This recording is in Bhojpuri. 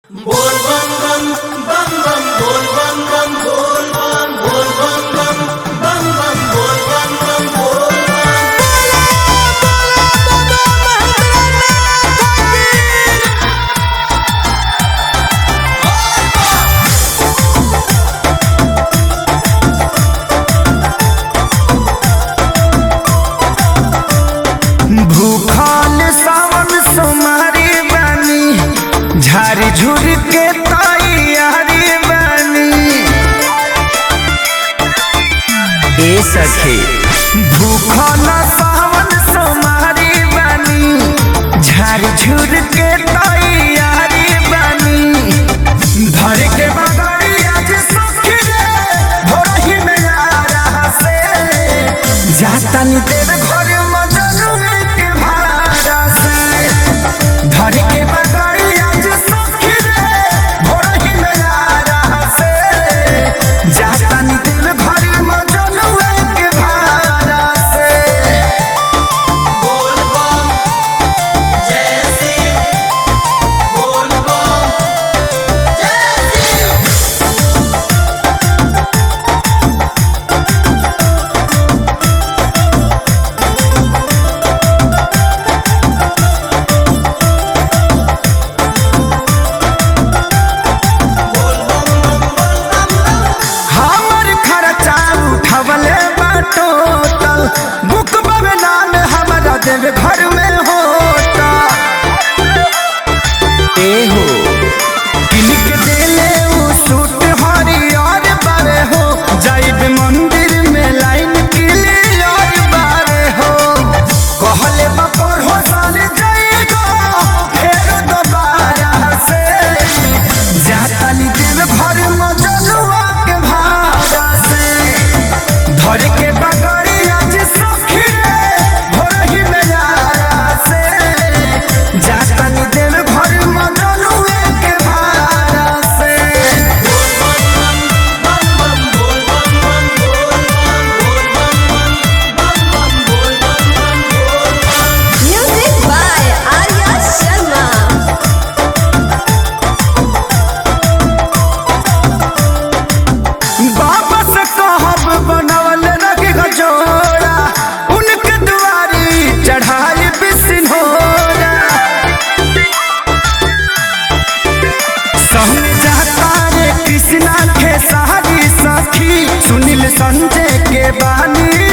बोल बम बम बम बम बोल बम बम बोल बम बोल बम बम बम बम बोल बम बम बोल बम भूखल सावन सोमारी बानी झारी झुर के तैयारी बानी ए सखे भूखल सावन सोमारी बानी झारी झुर के तैयारी बानी धर के बगड़ी आज सखी रे भोरही में आ रहा से जाता नी तेरे घर मजनू के भाड़ा से धर के बगड़ी आज सखी रे भोरही में आ रहा से जाता नी तेरे घर मजनू के भाड़ा से बोल बम जय सिंह बोल बम जय सिंह हमर खर्चा उठवले बाटोटल बुक बाबे नाम हमारा देव घर में होता ए हो किलिक देले उ सूट हरियर बारे हो जाइब मंदिर में लाइन क्लियर बारे हो कहले बपर हो साल जाएगा फेर दोबारा से जाताली देव घर मजनुआ के भाड़ा से धर के बगड़ी आज सखी रे भोरही में यारा से जाताली देव घर मजनुआ के भाड़ा से बम बम बोल बम बम बोल बम बोल बम बम बम बोल बम बम बोल बम Music by Arya Sharma. बाबा से कहब बनवल रख गजोड़ा उनके दुआरी चढ़ाई बिसिनोरा संग जाता रे कृष्णा के सारी सखी सुनील संजय के बानी